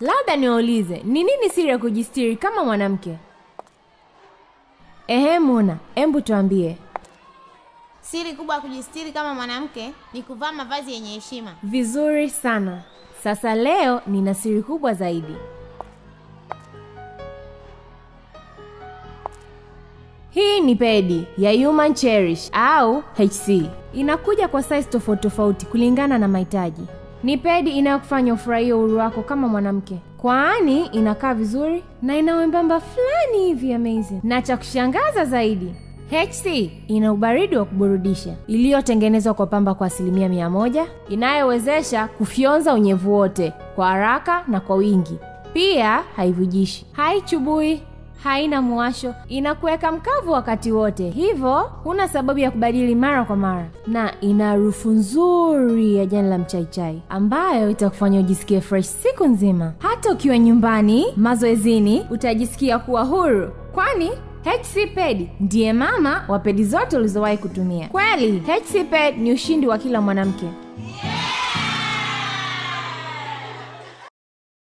labda niwaulize ni nini siri ya kujistiri kama mwanamke ehe muna embu tuambie Siri kubwa ya kujistiri kama mwanamke ni kuvaa mavazi yenye heshima. vizuri sana sasa leo nina siri kubwa zaidi hii ni pedi ya human cherish au hc inakuja kwa size tofauti tofauti kulingana na mahitaji ni pedi inayokufanya ufurahie uhuru wako kama mwanamke kwani inakaa vizuri na ina wembamba fulani hivi amazing na cha kushangaza zaidi HC ina ubaridi wa kuburudisha iliyotengenezwa kwa pamba kwa asilimia mia moja inayowezesha kufyonza unyevu wote kwa haraka na kwa wingi. Pia haivujishi, haichubui, haina muwasho, inakuweka mkavu wakati wote, hivyo huna sababu ya kubadili mara kwa mara, na ina harufu nzuri ya jani la mchaichai ambayo itakufanya ujisikie fresh siku nzima. Hata ukiwa nyumbani, mazoezini, utajisikia kuwa huru, kwani HC Ped ndiye mama wa pedi zote ulizowahi kutumia. Kweli, HC Ped ni ushindi wa kila mwanamke.